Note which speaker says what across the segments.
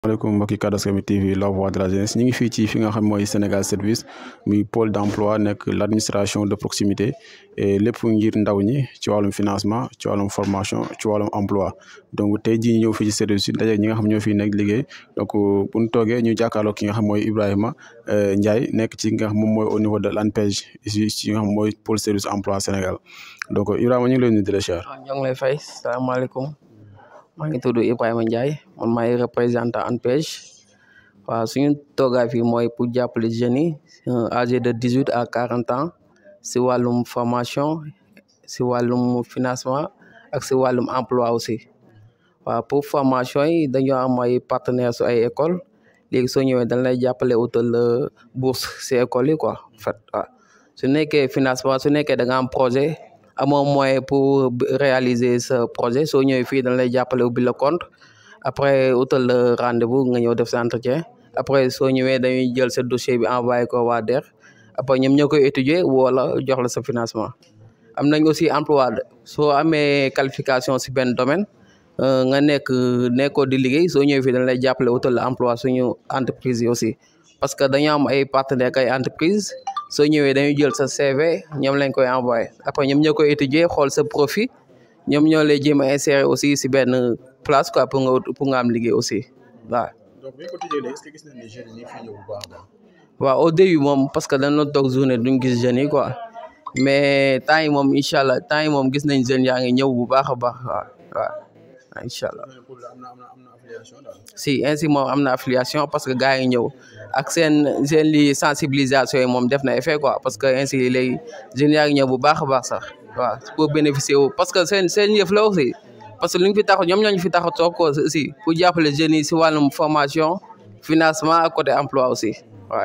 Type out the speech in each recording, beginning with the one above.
Speaker 1: maaleykum mbokki Kaddu Askan Wi TV la voix de la jeunesse ñu ngi fii ci fi nga xam mooy Sénégal service muy pôle d' emploi nekk l' administration de proximité et lépp ngir ndaw ñi ci wàllum financement ci wàllum formation ci wàllum emploi donc tey jii ñu ñëw fii ci service bi daje ñi nga xam ñoo fi nekk liggéey donc bu ñu toogee ñu jàkkaarloo ki nga xam mooy Ibrahima Ndiaye nekk ci nga xam moom mooy au niveau de l' ANPEJ ici ci nga xam mooy pôle service emploi Sénégal donc Ibrahima ñu ngi lay nuyu di la ziar.
Speaker 2: waaw ñoo ngi lay fay salaamaaleykum maa ngi tudd Ibrahima Ndiaye man maay représentant ANPEJ waaw suñu toogaay fii mooy pour jàppale jeunes yi âgés de dix huit à quarante ans si wàllum formation si wàllum financement ak si wàllum emploi aussi waaw pour formation yi dañoo am ay partenaires su ay école léegi soo ñëwee dañ lay jàppale utal bourse si école yi quoi en fait waaw su nekkee financement su nekkee da nga am projet amoo moyen pour réaliser ce projet soo ñëwee fii dañ lay jàppale ubbi la compte après utal la rendez-vous nga ñëw def sa entretien après soo ñëwee dañuy jël sa dossier bi envoyé ko waa DER après ñoom ñoo koy étudier wala jox la sa financement am nañ aussi emploi soo amee qualification si benn domaine nga nekk nekkoo di liggéey soo ñëwee fii dañ lay jàppale utal la emploi suñu entreprise yi aussi parce que dañoo am ay partenaires ay entreprise soo ñëwee dañuy jël sa CV ñoom lañ koy envoyé après ñoom ñoo koy étudier xool sa profit ñoom ñoo lay jéem a insérer aussi si benn place quoi pour nga pour nga am liggéey aussi waaw.
Speaker 1: donc bi ñu ko tijjee léegi est-ce que gis nañ ne jeunes yi ñu ngi fi ñëw bu baax a baax.
Speaker 2: waaw au début moom parce que dañ doon toog journée duñ gis jeunes yi quoi mais temps yi moom incha allah temps yi moom gis nañ jeunes yaa ngi ñëw bu baax a baax waaw waaw incha allah. si ainsi moom am na affiliation parce que gars yi ñëw ak seen seen li sensibilisation yi moom def na effet quoi parce que ainsi léegi jeunes yaa ngi ñëw bu baax a baax sax waaw pour bénéficier wu parce que seen seen yëf la aussi parce que lu ñu fi tax ñoom ñoo ñu fi tax a toog ko aussi pour jàppale jeunes yi si wàllum formation financement ak côté emploi aussi waaw.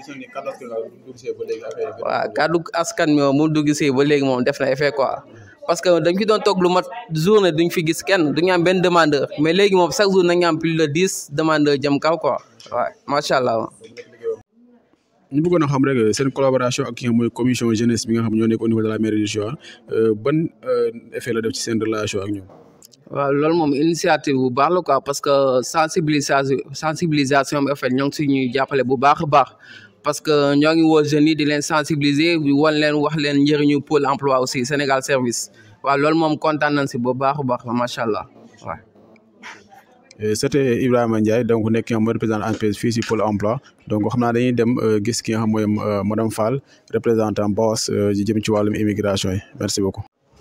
Speaker 2: waaw kaddu askan mi mu dugg si ba léegi moom def na effet quoi. parce que dañ fi doon toog lu mat journée duñ fi gis kenn duñu am benn demandeur mais léegi moom chaque jour nañu am plus de dix demandeurs jëm kaw quoi waaw macha allah.
Speaker 1: ñu bëggoon a xam rek seen collaboration ak ki nga mooy commission jeunesse bi nga xam ñoo nekk au niveau de la mairie de Joal ban effet la def ci seen relation ak ñoom.
Speaker 2: waaw loolu moom initiative bu baax la quoi parce que sensibilisation sensibilisation bi en fait ñoo ngi si ñuy jàppale bu baax a baax. parce que ñoo ngi woo jeunes yi di leen sensibiliser wan leen wax leen njëriñu pôle emploi aussi Sénégal service waaw loolu moom kontaan nañ si bu baax a baax macha allah waaw.
Speaker 1: c'était Ibrahima Ndiaye donc nekk ki nga xam mooy représentant ANPEJ fii si pôle emploi donc xam naa dañuy dem gis ki nga xam mooy madame Fall représentant BAOS ji jëm ci wàllum immigration yi merci beaucoup.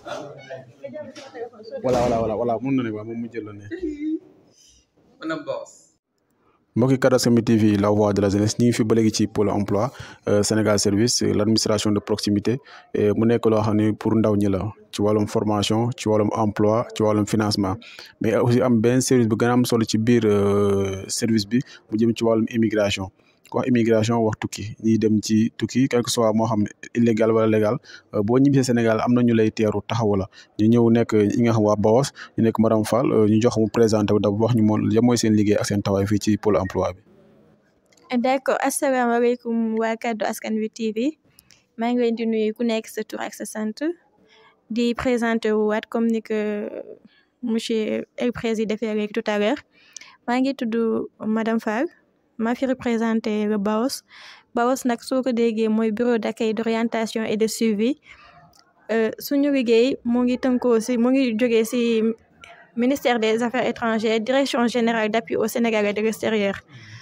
Speaker 1: voilà voilà voilà mun na ne waaw moom mu jël la ne.
Speaker 2: madame BAOS.
Speaker 1: mbokki Kaddu Askan Wi TV la voix de la jeunesse ñu ngi fi ba léegi ci pôle emploi Sénégal service l' administration de proximité mu nekk loo xam ne pour ndaw ñi la ci wàllum formation ci wàllum emploi ci wàllum financement mais aussi am benn service bu gën a am solo ci biir service bi mu jëm ci wàllum immigration ku wax immigration wax tukki ñiy dem ci tukki quel que soit moo xam illégal wala légal boo ñibbisee Sénégal am na ñu lay teeru taxawu la ñu ñëw nekk ñi nga xam waa BAOS ñu nekk madame Fall ñu jox mu présenté wu d'abord wax ñu moom lan mooy seen liggéey ak seen taxawaay fii ci pôle emploi bi.
Speaker 3: d' accord asalaamaaleykum waa Kaddu Askan Wi TV maa ngi leen di nuyu ku nekk sa tur ak sa sant di présenté wu waat comme ni que monsieur el président defee léegi tout à l'heure maa ngi tudd madame Fall. maa fi représenté le BAOS BAOS nag soo ko déggee mooy bureau d'accueil d'orientation et de suivi suñu liggéey mu ngi tënkoo si mu ngi jógee si ministère des affaires étrangères direction générale d'appui au Sénégal et de l'extérieur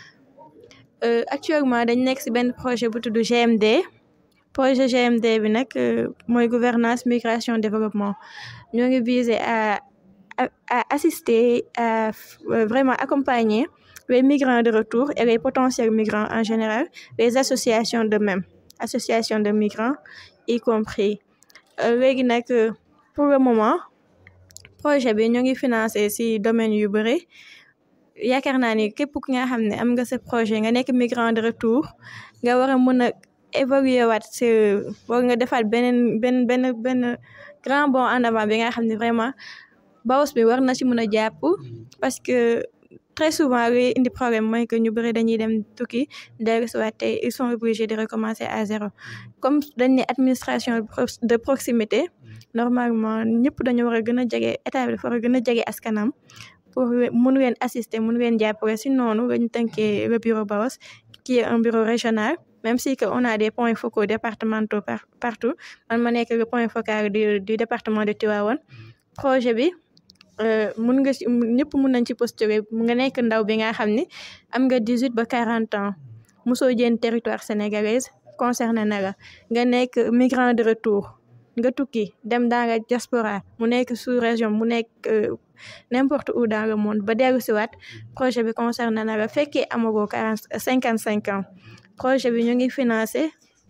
Speaker 3: actuellement dañ nekk si benn projet bu tudd GMD projet GMD bi nag mooy gouvernance migration développement ñoo ngi viser à à assister à vraiment accompagner les migrants de retour et les potentiels migrants en général, les associations de même, associations de migrants y compris. léegi nag pour le moment projet bi ñu ngi financé ci domaine yu bëri yaakaar naa ni képp ki nga xam ne am nga sa projet nga nekk migrant de retour nga war a mën a évaluer waat ci war nga defaat beneen benn benn benn grand bond en avant bi nga xam ne vraiment BAOS bi war na ci mën a jàpp parce que très souvent luy indi problème mooy que ñu bëri dañuy dem tukki dellu si waat tey ils sont obligés de recommencer à zéro comme dañ ne administration de proximité normalement ñëpp dañu war a gën a jege état bi dafa war a gën a jege askanam pour mun leen assister mun leen jàppale si noonu lañ tënkee le bureau BAOS qui est un bureau régional même si que on a des points focaux départementaux par partout man ma nekk le point focal du du département de Tivaouane projet bi mun nga ci ñëpp mun nañ ci postuler nga nekk ndaw bi nga xam ni am nga dix huit ba quarante ans mosoo jën territoire sénégalaise concerné na la nga nekk migrant de retour nga tukki dem dans la diaspora mu nekk sous région mu nekk n'importe où dans le monde ba dellu si waat projet bi concerné na la fekkee amagoo quarante cinquante cinq ans projet bi ñu ngi financé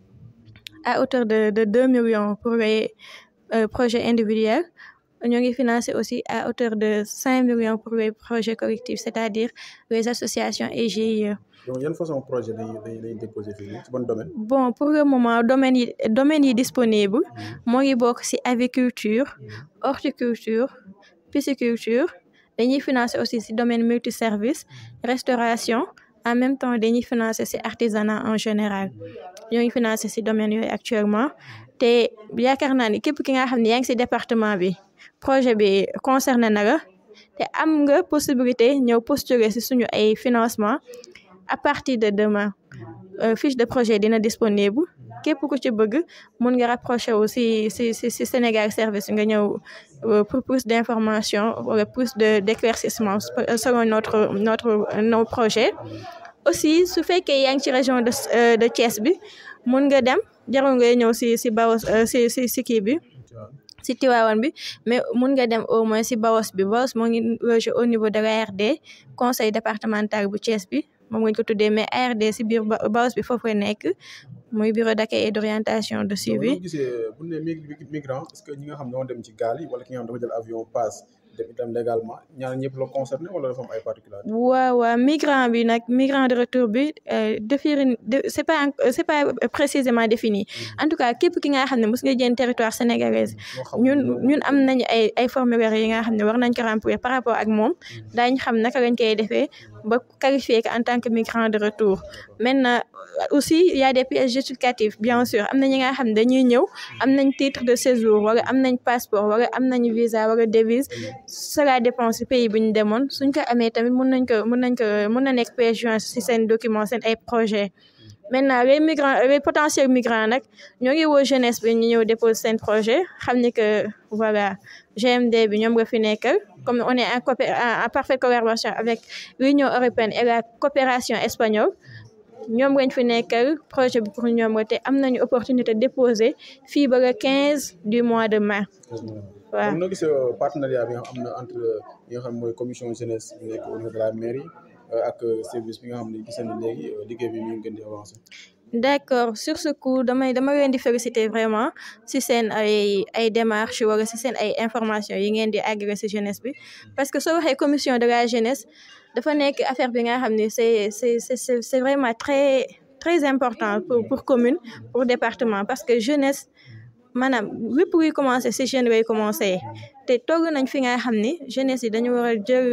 Speaker 3: à hauteur de de deux millions pour les projets individuels ñu ngi financé aussi à hauteur de cinq millions pour les projets collectifs c'est-à-dire les associations et GIE.
Speaker 1: donc yan façon projet dañuy dañuy déposé fii ci ban domaine.
Speaker 3: bon pour le moment domaine yi domaine yi disponible moo ngi bokk ci aviculture horticulture pisciculture dañuy financer aussi ci domaine multiservice restauration en même temps dañuy financer ci artisanat en général ñoo ngi financer ci domaine yooyu actuellement te yaakaar naa ni képp ki nga xam ne yaa ngi ci département bi projet bi concerné na la te am nga possibilité ñëw postuler ci suñu ay financement à partir de demain fiche de projet dina disponible képp ku ci bëgg mun nga rapproché wu ci ci ci ci Sénégal service nga ñëw pour plus d'information wala plus de d'éclaircissement selon notre notre nos projets aussi su fekkee yaa ngi ci région de de Thiès bi mun nga dem jarul ngay ñëw ci ci Baos ci ci ci kii bi ci Tivaouane bi mais mun nga dem au moins ci Baos bi Baos moo ngi logé au niveau de l'ARD conseil départemental bu Thiès bi moom lañ ko tuddee mais ARD ci biir Baos bi foofu la nekk muy bureau d'accueil et d'orientation de suivi.
Speaker 1: bu gisee bu ñu nee migrant est-ce que ñi nga xam ne ñoo dem ci gaal yi wala ki nga xam dafa jël avion passe dem itam légalement ñaar ñëpp la concerné wala dafa am ay particularités.
Speaker 3: waaw waaw migrant bi nag migrant de retour bi définir c'est pas c'est pas précisément défini en tout cas képp ki nga xam ne mos nga jënd territoire sénégalaise ñun ñun am nañu ay ay formulaires yi nga xam ne war nañ ko remplir par rapport ak moom daañu xam naka lañ koy defee ba qualifier ko en tant que migrant de retour maintenant aussi il y a des pièces justificatives bien sûr am na ñi nga xam ne dañuy ñëw am nañ titre de séjour wala am nañ passeport wala am nañ visa wala devise cela dépend si pays bi ñu demoon suñ ko amee tamit mun nañ ko mun nañ ko mun na nekk pièce jointe si seen document seen ay projet maintenant les migrants les potentiels migrants nag ñoo ngi woo jeunesse bi ñu ñëw déposer seen projet xam ni que voilà GMD bi ñoom nga fi nekkal comme on est en coopé en parfaite collaboration avec l'Union européenne et la coopération espagnole ñoom lañ fi nekkal projet bi pour ñoom la te am nañu opportunité déposer fii ba le quinze du mois de mai.
Speaker 1: waaw kon noo gisee partenariat bi nga xam am na entre ñi nga xam mooy commission jeunesse bi nekk au niveau de la mairie ak service bi nga xam ne gis nañu léegi liggéey bi ñu ngi gën di avancer.
Speaker 3: d'accord sur ce coup damay dama leen di féliciter vraiment si seen ay ay démarches wala si seen ay informations yi ngeen di agréé si jeunesse bi parce que soo waxee commission de la jeunesse dafa nekk affaire bi nga xam ne c'est c'est c'est c'est vraiment très très important pour pour commune pour département parce que jeunesse maanaam lépp luy commencer si jeune lay commencer te togg nañ fi nga xam ni jeunesse yi dañu war a jël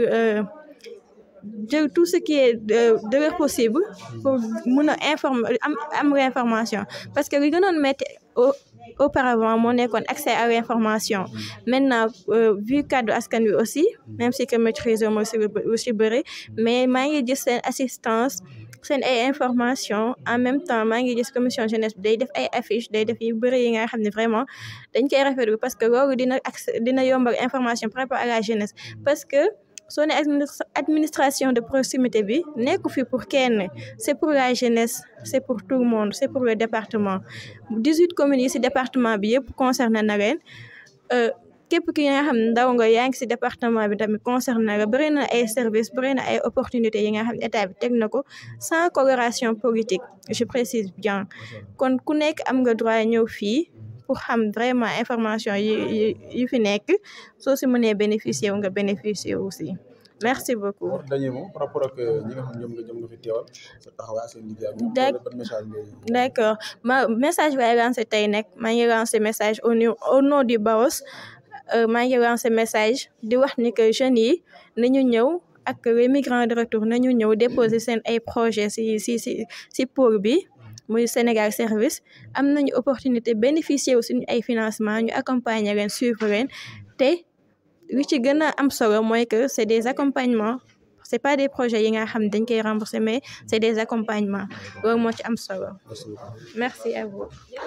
Speaker 3: jël tout ce qui est de de leur possible pour mun a informer am am l'information parce que li gënoon métti auparavant moo nekkoon accès à l'information maintenant vu kaddu askan wi aussi même si que maîtrise moo si lu si bëri mais maa ngi gis seen assistance seen ay information en même temps maa ngi gis commission jeunesse bi day def ay affiches day def yu bëri yi nga xam ne vraiment dañ koy rafetlu parce que loolu dina accès dina yombal information par rapport à la jeunesse parce que soo ne administration de proximité bi nekku fi pour kenn c'est pour la jeunesse c'est pour tout le monde c'est pour le département dix-huit communes yi ci département bi yëpp concerné na leen képp ki nga xam ne ndaw nga yaa ngi ci département bi tamit concerné la bëri na ay services bëri na ay opportunités yi nga xam ne état bi teg na ko sans coloration politique je précise bien kon ku nekk am nga droit ñëw fii pour xam vraiment information yi yi fi nekk soo si mënee bénéficier wu nga bénéficier aussi merci beaucoup.
Speaker 1: dernier mot par rapport ak ñi nga xam ñoom nga ñoom nga fi teewal sa taxawaay seen liggéey ak ñoom. ban message ngay.
Speaker 3: d'accord ma message bi ay lancé tey nag maa ngi lancé message au niveau au nom du BAOS maa ngi lancé message di wax ni que jeunes yi nañu ñëw ak les migrants de retour nañu ñëw déposer seen ay projets si si si si pôle bi. muy Sénégal service am nañu opportunité bénéficier wu suñu ay financement ñu accompagner leen suivre leen te li ci gën a am solo mooy que c'est des accompagnements c'est pas des projets yi nga xam dañ koy rembourser mais c'est des accompagnements loolu moo ci am solo merci à vous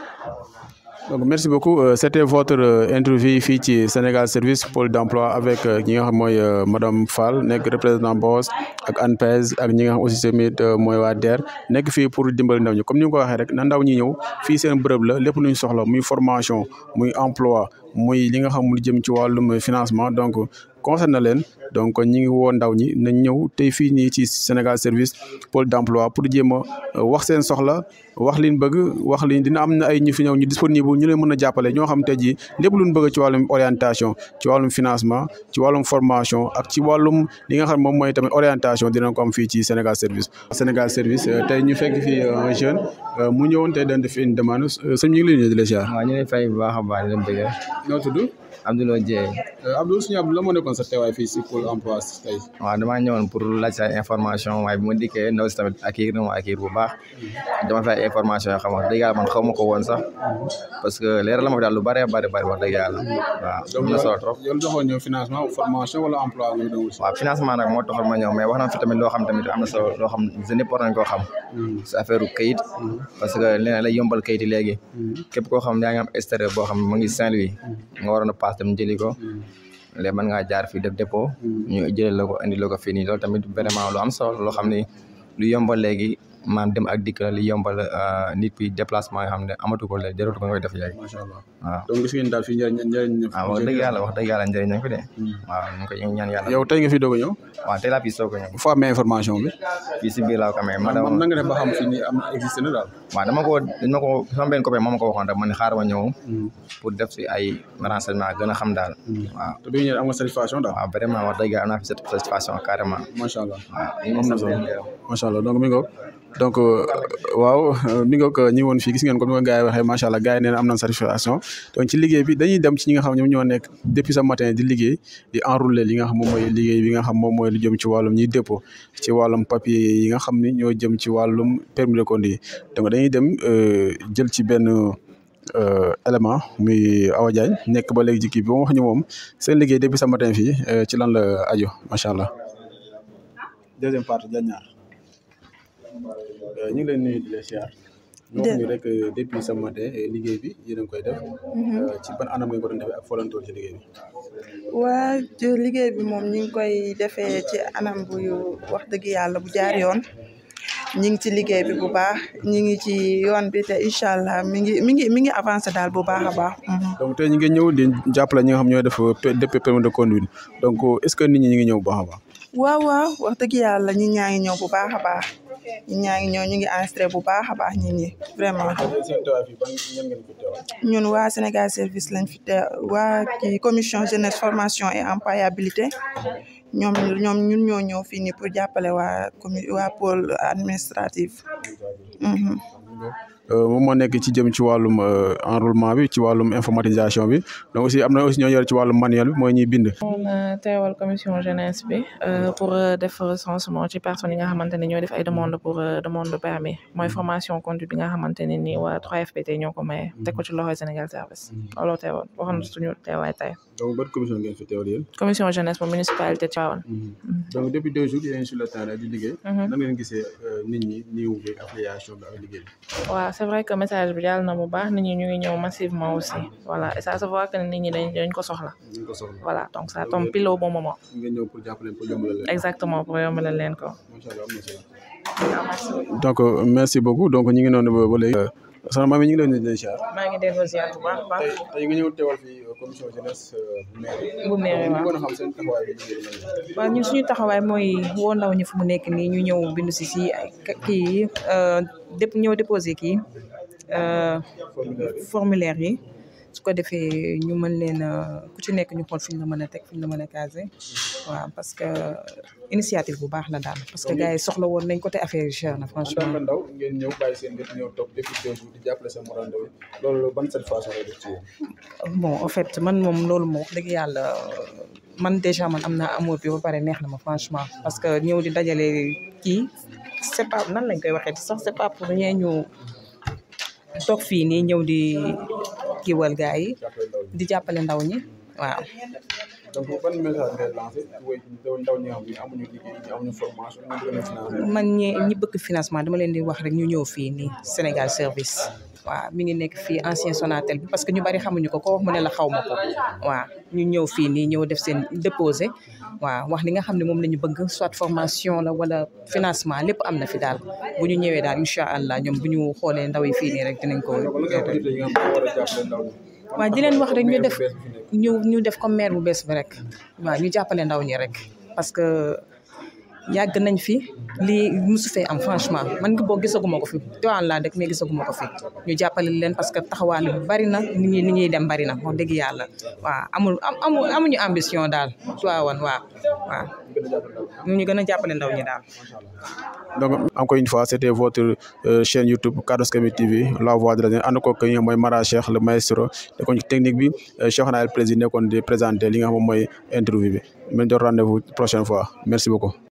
Speaker 1: donc merci beaucoup Euh, c'était votre euh, interview fii ci Sénégal Service pôle d'emploi avec euh, ñi nga xam mooy euh, madame Fall nekk représentant BOS ak ANPEJ ak ñi nga xam aussi tamit euh, mooy waa DER nekk fii pour dimbali ndaw ñi comme ni nga ko waxee rek na ndaw ñi ñëw fii seen bërëb la lépp lu ñu soxla muy formation muy emploi muy li nga xam lu jëm ci wàllum financement donc concerne leen donc ñi ngi woo ndaw ñi nañ ñëw tey fii nii ci Sénégal Service pôle d'emploi pour jéem a euh, wax seen soxla wax liñ bëgg wax liñ dina am na ay ñu fi ñëw ñu disponible ñu leen mën a jàppale ñoo xam tey jii lépp luñ bëgg ci wàllum orientation ci wàllum financement ci wàllum formation ak ci wàllum li nga xam moom mooy tamit orientation dinañ ko am fii ci Sénégal Service. Sénégal Service euh, tey ñu fekk fii euh, un jeune euh, mu ñëwoon tey dañ def une demande euh, sëñ bi ñu ngi leen di la ziar.
Speaker 4: waaw ñu ngi fay bu baax a baax di leen bëgg
Speaker 1: noo tudd
Speaker 4: Abdoulaye Dieye
Speaker 1: Abdou suñu Abdou la moo nekkoon sa teewaay fii si pôle emploi tey.
Speaker 4: waaw damaa ñëwoon pour laaj sa information waaye bi ma dikkee ndaw si tamit accueillir na ma accueillir bu baax dama fay ay information yoo xam wax dëgg yàlla man xaw ma ko woon sax parce que leeral la ma fi daal lu bëree bëri bëri wax dëgg yàlla waaw am na solo trop
Speaker 1: yow doxoon ñëw financement formation wala emploi nga doon wut.
Speaker 4: waaw financement nag moo taxoon ma ñëw mais wax na fi tamit loo xam tamit am na solo loo xam jeune yëpp war nañ koo xam si affaire kayit parce que leneen lay yombal kayit yi léegi képp koo xam yaa ngi am extérieur boo xam mu ngi Saint-Louis nga waroon a paas dem jëli ko léegi mën ngaa jaar fii def dépôt ñu jëlee la ko indi la ko fii nii loolu tamit vraiment lu am solo loo xam ni lu yombal léegi maam dem ak dikk la li yombal nit bi déplacement yoo xam ne amatu ko léegi jaratu ko nga koy def léegi
Speaker 1: macha allah
Speaker 4: waaw
Speaker 1: donc gis ngeen daal fii njëriñ njëriñ.
Speaker 4: waaw wax dëgg yàlla wax dëgg yàlla njëriñ nañ ko de waaw ñu ngi koy ñaan yàlla
Speaker 1: yow tey nga fi doog a ñëw.
Speaker 4: waaw tey laa fi soog a ñëw
Speaker 1: foo amee information bi.
Speaker 4: fii si biir laa ko amee
Speaker 1: man
Speaker 4: madame
Speaker 1: na nga def ba xam fii nii am na existé na daal.
Speaker 4: waaw dama ko dañ ma ko sama benn copain moo ma ko waxoon rek ma ne xaaral ma ñëw pour def si ay renseignement gën a xam daal waaw
Speaker 1: te bi nga ñëwee am nga satisfaction daal.
Speaker 4: waaw vraiment wax dëgg yàlla am naa fi satisfaction carrément
Speaker 1: macha allah.
Speaker 4: waaw
Speaker 1: am na solo macha allah donc mi ngoog donc waaw mi ngoog ñi woon fii gis ngeen comme ni ko gars yi waxee macha allah gars yi nee na am nañ satisfaction donc ci liggéey bi dañuy dem ci ñi nga xam ñoom ñoo nekk depuis ce matin di liggéey di enrouler li nga xam moom mooy liggéey bi nga xam moom mooy lu jëm ci wàllum ñiy dépôt ci wàllum papier yi nga xam ni ñoo jëm ci wàllum permis de conduire donc dañuy dem jël ci benn élément muy Awa Diagne nekk ba léegi ci kii bi ba wax ñu moom seen liggéey depuis ce matin fii ci lan la aju macha allah. deuxième partie Diagne ñaar ñu ngi leen nuyu di leen siyaar. ñu wax ñu rek depuis ce matin liggéey bi yéen a ngi koy def. ci ban anam ngeen ko doon defee ak foo leen toll ci liggéey bi.
Speaker 5: waa ci liggéey bi moom ñu ngi koy defee ci anam bu wax dëgg yàlla bu jaar yoon ñi ngi ci liggéey bi bu baax ñi ngi ci yoon bi te incha allah mi ngi mi ngi mi ngi avancé daal bu baax a baax.
Speaker 1: donc tey ñu ngi ñëw di jàppale ñi nga xam ñooy def depuis permis de conduire donc est-ce que nit ñi ñu ngi ñëw bu baax a baax.
Speaker 5: waaw waaw wax dëgg yàlla ñi ñaa ngi ñëw bu baax a baax ñi ñaa ngi ñëw ñu ngi enregistré bu baax a baax ñit ñi vraiment. ñun waa Sénégal service lañ fi te waa ci commission jeunesse formation et employabilité ñoom ñoom ñun ñoo ñëw fii nii pour jàppale waa commu waa pôle administratif.
Speaker 1: moom moo nekk ci jëm ci wàllum enrôlement bi ci wàllum informatisation bi donc aussi am na aussi ñoo yor ci wàllum manuel bi mooy ñuy bind.
Speaker 6: moom teewal commission jeunesse bi pour def recensement ci personnes yi nga xamante ne ñoo def ay demande pour demande de permis mooy formation conduite bi nga xamante ne nii waa 3FPT ñoo ko maye teg ko ci loxoy Sénégal service looloo teewal waxoon suñu teewaay tey.
Speaker 1: donc ban commission ngeen fi teewal yéen.
Speaker 6: commission jeunesse bu municipalité Tivaouane.
Speaker 1: donc depuis deux jours yéen sur le terrain di liggéey. nan ngeen gisee nit ñi niiw bi affiliation bi ak liggéey bi.
Speaker 6: waaw c'est vrai que message bi jàll na bu baax nit ñi ñu ngi ñëw massivement aussi voilà et ça se voit que nit ñi dañ dañ ko soxla.
Speaker 1: dañ ko soxla
Speaker 6: voilà donc ça tombe pile au bon moment.
Speaker 1: ngeen ñëw pour jàppale pour yombalal leen.
Speaker 6: exactement pour yombalal leen ko.
Speaker 1: macha allah am na solo. donc merci beaucoup donc ñu ngi noonu ba ba léegi. soxna Mamy ñu ngi leen di leen ziar.
Speaker 6: maa ngi delloo ziar bu baax a baax.
Speaker 1: tey tey nga ñëw teewal fii commission jeunesse bu maire.
Speaker 6: bu maire waaw
Speaker 1: ñu mën a xam seen taxawaay bi liggéey
Speaker 7: waaw ñun suñu taxawaay mooy woo ndaw ñi fu mu nekk nii ñu ñëw bindu si si ay kii yi dép ñëw déposé kii formulaire yi su ko defee ñu mën leen ku ci nekk ñu xool fi ñu la mën a teg fi ñu la mën a casé waaw parce que initiative bu baax la daal parce que gars yi soxla woon nañ ko te affaire yi cher na
Speaker 1: en tant
Speaker 7: franchement
Speaker 1: que ndaw ngeen ñëw bàyyi seen lépp ñëw toog depuis deux jours di jàppale seen morom ndaw yi loolu ban satisfaction lay def ci yéen.
Speaker 7: bon en fait man moom loolu moom wax dëgg yàlla man déjà man am naa amour bi ba pare neex na ma franchement parce que ñëw di dajale kii c'est pas nan lañ koy waxee sax c'est pas pour rien ñu toog fii nii ñëw di kiiwal gars yi
Speaker 1: jàppale ndaw yi.
Speaker 7: di jàppale ndaw ñi waaw
Speaker 1: donc ban message ngay lancé way ndaw ñi nga xam ne amuñu liggéey ñi amuñu formation ñu bëgg a financé
Speaker 7: man ñi ñi bëgg financement dama leen di wax rek ñu ñëw fii nii Sénégal service waaw mi ngi nekk fii ancien Sonatel bi parce que ñu bari xamuñu ko ko wax mu ne la xaw ma ko waaw ñu ñëw fii nii ñëw def seen déposé waaw wax li nga xam ne moom la ñu bëgg soit formation la wala financement lépp am na fi daal bu ñu ñëwee daal incha allah ñoom bu ñu xoolee ndaw yi fii nii rek dinañ ko waaw di leen wax rek ñu def ñu ñu def comme maire bu bees bi rek waaw ñu jàppale ndaw ñi rek parce que yàgg nañ fi lii musu fee am franchement man ngi boo gisaguma ko fi Tivaouane laa dëkk mais gisaguma ko fi ñu jàppale leen parce que taxawaale bi bari na nit ñi nit ñuy dem bari na wax dëgg yàlla waaw amul amu amuñu ambition daal Tivaouane waaw waaw ñu gën a jàppale ndaw ñi daal
Speaker 1: donc encore une fois c'était votre euh, chaîne YouTube Kaddu Askan Wi TV la voix de la ànd ko ki nga mooy Mara Cheikh le maestro nekkoon ci technique bi Cheikh Naël président nekkoon di présenter li nga xam moom mooy interview bi mën jox rendez-vous prochaine fois merci beaucoup